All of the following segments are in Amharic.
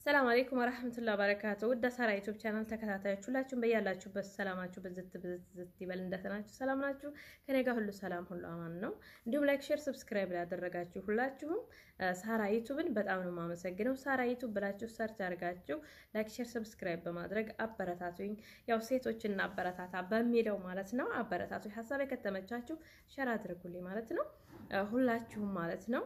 ሰላም አለይኩም ወራህመቱላሂ ወበረካቱ። ውድ ሳራ ዩቲዩብ ቻናል ተከታታዮች ሁላችሁም በያላችሁበት ሰላማችሁ ብዝት ብዝት ዝት ይበል። እንደተናችሁ ሰላም ናችሁ? ከኔ ጋር ሁሉ ሰላም ሁሉ አማን ነው። እንዲሁም ላይክ፣ ሼር፣ ሰብስክራይብ ላደረጋችሁ ሁላችሁም ሳራ ዩቲዩብን በጣም ነው የማመሰግነው። ሳራ ዩቲዩብ ብላችሁ ሰርች አድርጋችሁ ላይክ፣ ሼር፣ ሰብስክራይብ በማድረግ አበረታቱኝ። ያው ሴቶችን አበረታታ በሚለው ማለት ነው። አበረታቱኝ። ሀሳቤ ከተመቻችሁ ሸር አድርጉልኝ ማለት ነው። ሁላችሁም ማለት ነው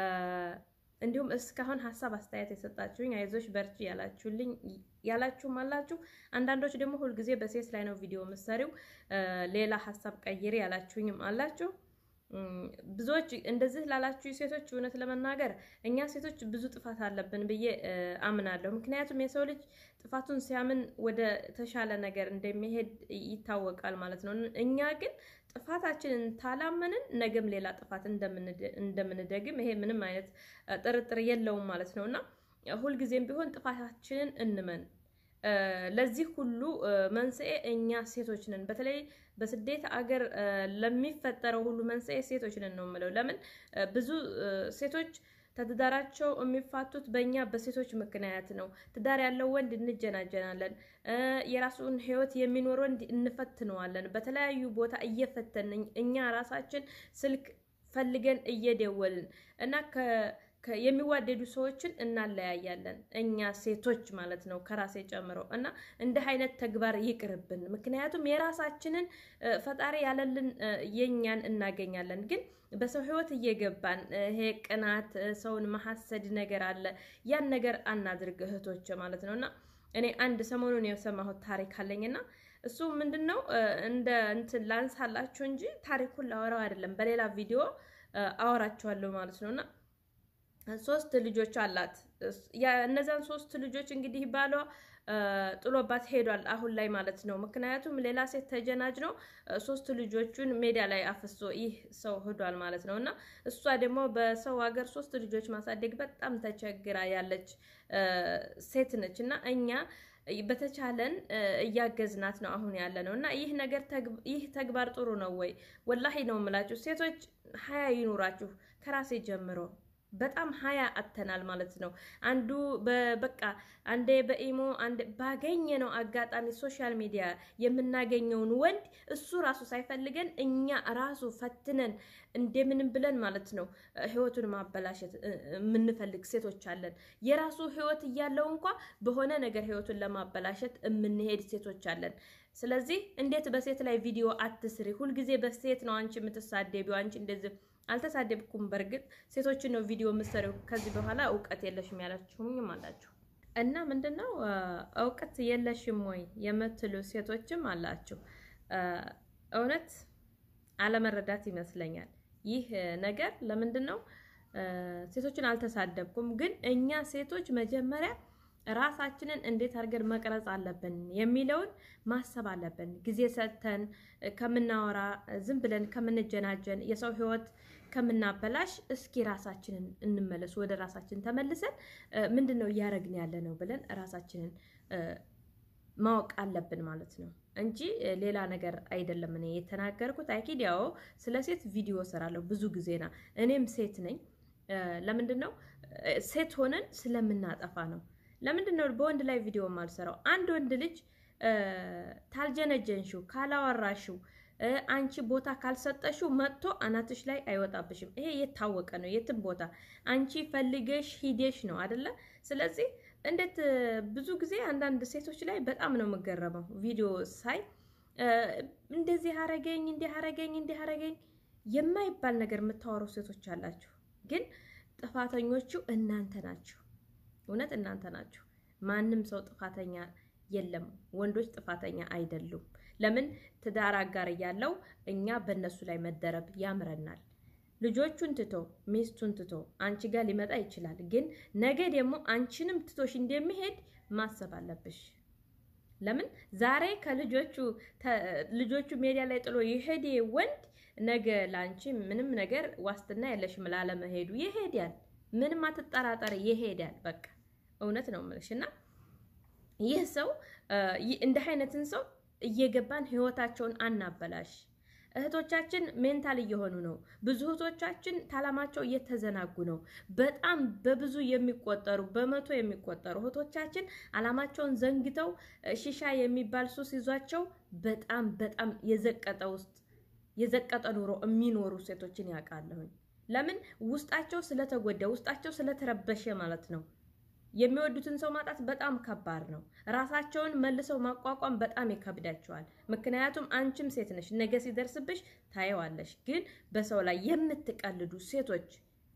እንዲሁም እስካሁን ሀሳብ አስተያየት የሰጣችሁኝ አይዞች በርቺ ያላችሁልኝ ያላችሁም አላችሁ። አንዳንዶች ደግሞ ሁልጊዜ በሴት ላይ ነው ቪዲዮ ምሰሪው ሌላ ሀሳብ ቀይሬ ያላችሁኝም አላችሁ። ብዙዎች እንደዚህ ላላችሁ ሴቶች እውነት ለመናገር እኛ ሴቶች ብዙ ጥፋት አለብን ብዬ አምናለሁ። ምክንያቱም የሰው ልጅ ጥፋቱን ሲያምን ወደ ተሻለ ነገር እንደሚሄድ ይታወቃል ማለት ነው። እኛ ግን ጥፋታችንን ታላመንን ነገም ሌላ ጥፋት እንደምንደግም ይሄ ምንም አይነት ጥርጥር የለውም ማለት ነው እና ሁልጊዜም ቢሆን ጥፋታችንን እንመን። ለዚህ ሁሉ መንስኤ እኛ ሴቶች ነን። በተለይ በስደት አገር ለሚፈጠረው ሁሉ መንስኤ ሴቶች ነን ነው የምለው። ለምን ብዙ ሴቶች ትዳራቸው የሚፋቱት በእኛ በሴቶች ምክንያት ነው። ትዳር ያለው ወንድ እንጀናጀናለን። የራሱን ሕይወት የሚኖር ወንድ እንፈትነዋለን። በተለያዩ ቦታ እየፈተን እኛ ራሳችን ስልክ ፈልገን እየደወልን እና የሚዋደዱ ሰዎችን እናለያያለን። እኛ ሴቶች ማለት ነው ከራሴ ጨምሮ እና እንዲህ አይነት ተግባር ይቅርብን። ምክንያቱም የራሳችንን ፈጣሪ ያለልን የኛን እናገኛለን። ግን በሰው ህይወት እየገባን ይሄ ቅናት፣ ሰውን መሐሰድ ነገር አለ። ያን ነገር አናድርግ እህቶች ማለት ነው እና እኔ አንድ ሰሞኑን የሰማሁት ታሪክ አለኝና እሱ ምንድን ነው እንደ እንትን ላንሳላችሁ እንጂ ታሪኩን ላወራው አይደለም። በሌላ ቪዲዮ አወራቸዋለሁ ማለት ነው እና ሶስት ልጆች አላት። እነዚያን ሶስት ልጆች እንግዲህ ባሏ ጥሎባት ሄዷል አሁን ላይ ማለት ነው። ምክንያቱም ሌላ ሴት ተጀናጅ ነው ሶስት ልጆቹን ሜዳ ላይ አፍሶ ይህ ሰው ሄዷል ማለት ነው እና እሷ ደግሞ በሰው ሀገር ሶስት ልጆች ማሳደግ በጣም ተቸግራ ያለች ሴት ነች እና እኛ በተቻለን እያገዝናት ነው አሁን ያለ ነው እና ይህ ነገር ይህ ተግባር ጥሩ ነው ወይ? ወላሂ ነው የምላችሁ ሴቶች ሀያ ይኑራችሁ ከራሴ ጀምሮ በጣም ሀያ አተናል ማለት ነው። አንዱ በቃ አንዴ በኢሞ አንዴ ባገኘ ነው አጋጣሚ ሶሻል ሚዲያ የምናገኘውን ወንድ እሱ ራሱ ሳይፈልገን እኛ ራሱ ፈትነን እንደምንም ብለን ማለት ነው ህይወቱን ማበላሸት የምንፈልግ ሴቶች አለን። የራሱ ህይወት እያለው እንኳ በሆነ ነገር ህይወቱን ለማበላሸት የምንሄድ ሴቶች አለን። ስለዚህ እንዴት በሴት ላይ ቪዲዮ አትስሪ? ሁልጊዜ በሴት ነው አንቺ የምትሳደቢው አንቺ እንደዚህ አልተሳደብኩም። በእርግጥ ሴቶችን ነው ቪዲዮ የምትሰሪው። ከዚህ በኋላ እውቀት የለሽም ያላችሁኝም አላችሁ እና ምንድነው እውቀት የለሽም ወይ የምትሉ ሴቶችም አላችሁ። እውነት አለመረዳት ይመስለኛል ይህ ነገር። ለምንድን ነው ሴቶችን አልተሳደብኩም፣ ግን እኛ ሴቶች መጀመሪያ ራሳችንን እንዴት አድርገን መቅረጽ አለብን የሚለውን ማሰብ አለብን። ጊዜ ሰጥተን ከምናወራ ዝም ብለን ከምንጀናጀን የሰው ህይወት ከምናበላሽ እስኪ ራሳችንን እንመለስ። ወደ ራሳችን ተመልሰን ምንድን ነው እያደረግን ያለ ነው ብለን ራሳችንን ማወቅ አለብን ማለት ነው እንጂ ሌላ ነገር አይደለም። እኔ የተናገርኩት አይኪድ ያው ስለ ሴት ቪዲዮ ሰራለሁ ብዙ ጊዜና እኔም ሴት ነኝ። ለምንድን ነው ሴት ሆነን ስለምናጠፋ ነው። ለምንድን ነው በወንድ ላይ ቪዲዮ ማልሰራው? አንድ ወንድ ልጅ ታልጀነጀንሽው፣ ካላወራሽው፣ አንቺ ቦታ ካልሰጠሽው መጥቶ አናትሽ ላይ አይወጣብሽም። ይሄ የታወቀ ነው። የትም ቦታ አንቺ ፈልገሽ ሂደሽ ነው አደለ? ስለዚህ እንዴት ብዙ ጊዜ አንዳንድ ሴቶች ላይ በጣም ነው የምገረመው ቪዲዮ ሳይ እንደዚህ አረገኝ፣ እንዲህ አረገኝ፣ እንዲህ አረገኝ የማይባል ነገር የምታወሩ ሴቶች አላችሁ። ግን ጥፋተኞቹ እናንተ ናችሁ። እውነት እናንተ ናችሁ። ማንም ሰው ጥፋተኛ የለም። ወንዶች ጥፋተኛ አይደሉም። ለምን ትዳር አጋር እያለው እኛ በእነሱ ላይ መደረብ ያምረናል። ልጆቹን ትቶ ሚስቱን ትቶ አንቺ ጋር ሊመጣ ይችላል። ግን ነገ ደግሞ አንቺንም ትቶሽ እንደሚሄድ ማሰብ አለብሽ። ለምን ዛሬ ከልጆቹ ልጆቹ ሜዲያ ላይ ጥሎ የሄደ ወንድ ነገ ለአንቺ ምንም ነገር ዋስትና የለሽም ላለመሄዱ ይሄዳል። ምንም አትጠራጠር፣ ይሄዳል። በቃ እውነት ነው የምልሽ። እና ይህ ሰው እንዲህ አይነትን ሰው እየገባን ህይወታቸውን አናበላሽ። እህቶቻችን ሜንታል እየሆኑ ነው። ብዙ እህቶቻችን ታላማቸው እየተዘናጉ ነው። በጣም በብዙ የሚቆጠሩ በመቶ የሚቆጠሩ እህቶቻችን አላማቸውን ዘንግተው ሺሻ የሚባል ሱስ ይዟቸው በጣም በጣም የዘቀጠ ውስጥ የዘቀጠ ኑሮ የሚኖሩ ሴቶችን ያውቃለሁኝ። ለምን ውስጣቸው ስለተጎዳ ውስጣቸው ስለተረበሸ ማለት ነው። የሚወዱትን ሰው ማጣት በጣም ከባድ ነው። ራሳቸውን መልሰው ማቋቋም በጣም ይከብዳቸዋል። ምክንያቱም አንቺም ሴት ነሽ፣ ነገ ሲደርስብሽ ታየዋለሽ። ግን በሰው ላይ የምትቀልዱ ሴቶች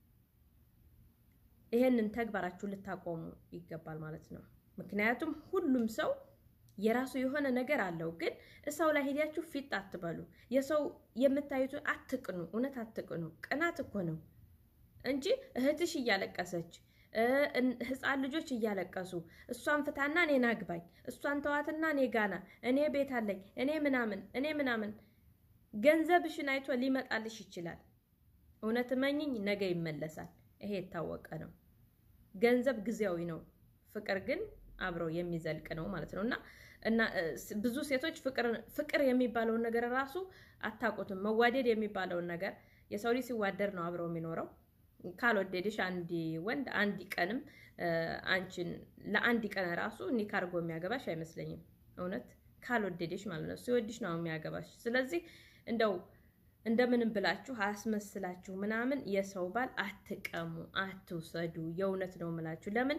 ይሄንን ተግባራችሁ ልታቆሙ ይገባል ማለት ነው። ምክንያቱም ሁሉም ሰው የራሱ የሆነ ነገር አለው። ግን ሰው ላይ ሄዳችሁ ፊት አትበሉ። የሰው የምታዩት አትቅኑ፣ እውነት አትቅኑ። ቅናት እኮ ነው እንጂ እህትሽ እያለቀሰች ህፃን ልጆች እያለቀሱ እሷን ፍታና እኔን አግባኝ፣ እሷን ተዋትና እኔ ጋና፣ እኔ ቤት አለኝ፣ እኔ ምናምን እኔ ምናምን ገንዘብሽን አይቶ ሊመጣልሽ ይችላል። እውነት መኝኝ ነገ ይመለሳል። ይሄ የታወቀ ነው። ገንዘብ ጊዜያዊ ነው፣ ፍቅር ግን አብረው የሚዘልቅ ነው ማለት ነው። እና እና ብዙ ሴቶች ፍቅር የሚባለውን ነገር ራሱ አታውቁትም። መዋደድ የሚባለውን ነገር የሰው ልጅ ሲዋደድ ነው አብረው የሚኖረው። ካልወደድሽ አንድ ወንድ አንድ ቀንም አንቺን ለአንድ ቀን ራሱ ኒካ አድርጎ የሚያገባሽ አይመስለኝም። እውነት ካልወደድሽ ማለት ነው። ሲወድሽ ነው የሚያገባሽ። ስለዚህ እንደው እንደምንም ብላችሁ አስመስላችሁ ምናምን የሰው ባል አትቀሙ፣ አትውሰዱ። የእውነት ነው የምላችሁ። ለምን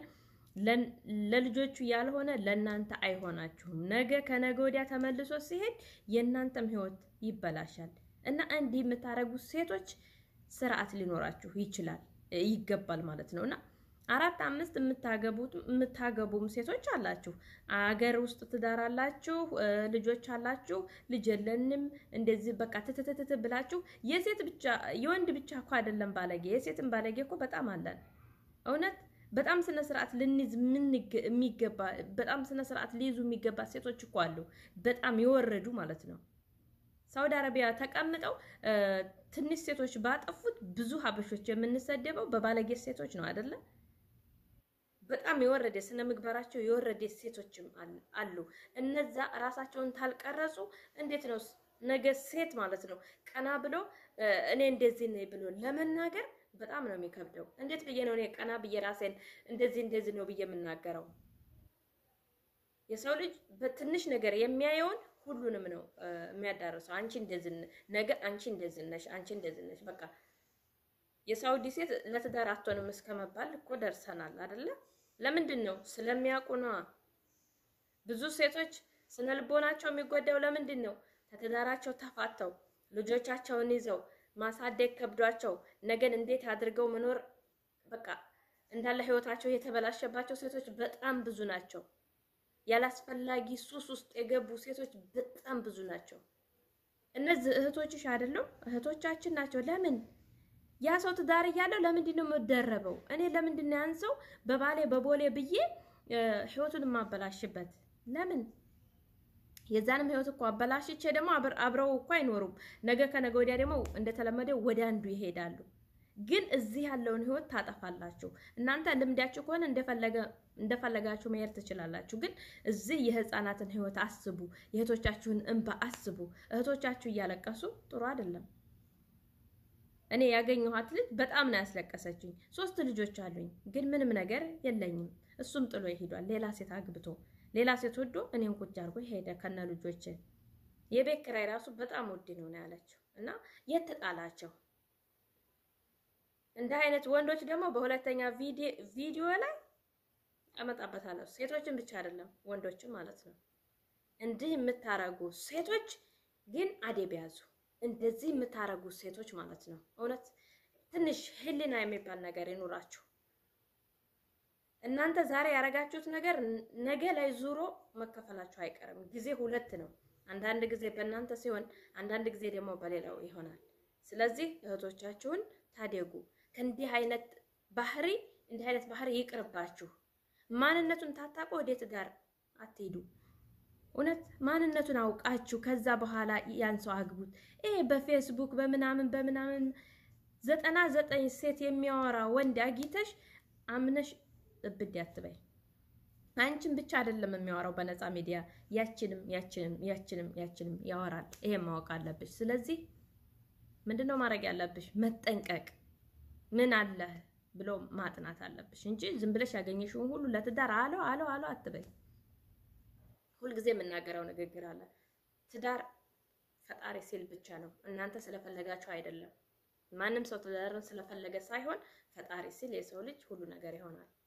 ለልጆቹ ያልሆነ ለእናንተ አይሆናችሁም። ነገ ከነገ ወዲያ ተመልሶ ሲሄድ የእናንተም ህይወት ይበላሻል። እና እንዲህ የምታደርጉት ሴቶች ስርዓት ሊኖራችሁ ይችላል ይገባል ማለት ነው። እና አራት አምስት የምታገቡት የምታገቡም ሴቶች አላችሁ። አገር ውስጥ ትዳር አላችሁ፣ ልጆች አላችሁ። ልጅ የለንም እንደዚህ በቃ ትትትት ብላችሁ የሴት ብቻ የወንድ ብቻ እኮ አይደለም ባለጌ፣ የሴትም ባለጌ እኮ በጣም አለን። እውነት በጣም ስነ ስርዓት ልንይዝ የሚገባ በጣም ስነ ስርዓት ሊይዙ የሚገባ ሴቶች እኮ አሉ። በጣም የወረዱ ማለት ነው። ሳውዲ አረቢያ ተቀምጠው ትንሽ ሴቶች ባጠፉት ብዙ ሀበሾች የምንሰደበው በባለጌ ሴቶች ነው አይደለ? በጣም የወረደ ስነ ምግባራቸው የወረደ ሴቶችም አሉ። እነዛ ራሳቸውን ታልቀረጹ እንዴት ነው ነገ ሴት ማለት ነው ቀና ብሎ እኔ እንደዚህ ነኝ ብሎ ለመናገር በጣም ነው የሚከብደው። እንዴት ብዬ ነው እኔ ቀና ብዬ ራሴን እንደዚህ እንደዚህ ነው ብዬ የምናገረው? የሰው ልጅ በትንሽ ነገር የሚያየውን ሁሉንም ነው የሚያዳርሰው። አንቺ እንደዚህ ነገ አንቺ እንደዚህ ነሽ፣ አንቺ እንደዚህ ነሽ። በቃ የሳውዲ ሴት ለትዳር አትሆንም እስከ መባል እኮ ደርሰናል አይደለ? ለምንድን ነው? ስለሚያውቁ ነዋ። ብዙ ሴቶች ስነ ልቦናቸው የሚጎዳው ለምንድን ነው? ከትዳራቸው ተፋተው ልጆቻቸውን ይዘው ማሳደግ ከብዷቸው ነገን እንዴት አድርገው መኖር በቃ እንዳለ ህይወታቸው የተበላሸባቸው ሴቶች በጣም ብዙ ናቸው። ያላስፈላጊ ሱስ ውስጥ የገቡ ሴቶች በጣም ብዙ ናቸው። እነዚህ እህቶችሽ አይደለም እህቶቻችን ናቸው። ለምን ያ ሰው ትዳር እያለው ለምንድን ነው የምደረበው? እኔ ለምንድን ነው ያን ሰው በባሌ በቦሌ ብዬ ህይወቱን የማበላሽበት? ለምን የዛንም ህይወት እኮ አበላሽቼ ደግሞ አብረው እኮ አይኖሩም። ነገ ከነገ ወዲያ ደግሞ እንደተለመደው ወደ አንዱ ይሄዳሉ። ግን እዚህ ያለውን ህይወት ታጠፋላችሁ። እናንተ ልምዳችሁ ከሆነ እንደፈለጋችሁ መሄድ ትችላላችሁ። ግን እዚህ የህፃናትን ህይወት አስቡ፣ የእህቶቻችሁን እንባ አስቡ። እህቶቻችሁ እያለቀሱ ጥሩ አይደለም። እኔ ያገኘኋት ልጅ በጣም ነው ያስለቀሰችኝ። ሶስት ልጆች አሉኝ፣ ግን ምንም ነገር የለኝም። እሱም ጥሎ ይሄዷል፣ ሌላ ሴት አግብቶ ሌላ ሴት ወዶ እኔን ቁጭ አድርጎ ሄደ ከነ ልጆች። የቤት ኪራይ ራሱ በጣም ውድ ነው ነው ያለችው። እና የት ተጣላቸው? እንደ አይነት ወንዶች ደግሞ በሁለተኛ ቪዲዮ ላይ አመጣበታለሁ። ሴቶችን ብቻ አይደለም ወንዶችን ማለት ነው። እንዲህ የምታረጉ ሴቶች ግን አደብ ያዙ። እንደዚህ የምታረጉ ሴቶች ማለት ነው። እውነት ትንሽ ህሊና የሚባል ነገር ይኑራችሁ። እናንተ ዛሬ ያደረጋችሁት ነገር ነገ ላይ ዙሮ መከፈላችሁ አይቀርም። ጊዜ ሁለት ነው። አንዳንድ ጊዜ በእናንተ ሲሆን፣ አንዳንድ ጊዜ ደግሞ በሌላው ይሆናል። ስለዚህ እህቶቻችሁን ታደጉ። ከእንዲህ አይነት ባህሪ እንዲህ አይነት ባህሪ ይቅርባችሁ። ማንነቱን ታጣቁ ወደ ትዳር አትሄዱ። እውነት ማንነቱን አውቃችሁ ከዛ በኋላ ያን ሰው አግቡት። ይሄ በፌስቡክ በምናምን በምናምን ዘጠና ዘጠኝ ሴት የሚያወራ ወንድ አጊተሽ አምነሽ እብድ አትበይ። አንቺን ብቻ አይደለም የሚያወራው በነፃ ሚዲያ ያችንም ያችንም ያችንም ያችንም ያወራል። ይሄን ማወቅ አለብሽ። ስለዚህ ምንድነው ማድረግ ያለብሽ? መጠንቀቅ ምን አለ ብሎ ማጥናት አለብሽ እንጂ ዝም ብለሽ ያገኘሽውን ሁሉ ለትዳር አለው አለው አለው አትበይ። ሁልጊዜ የምናገረው ንግግር አለ። ትዳር ፈጣሪ ሲል ብቻ ነው። እናንተ ስለፈለጋችሁ አይደለም። ማንም ሰው ትዳርን ስለፈለገ ሳይሆን ፈጣሪ ሲል የሰው ልጅ ሁሉ ነገር ይሆናል።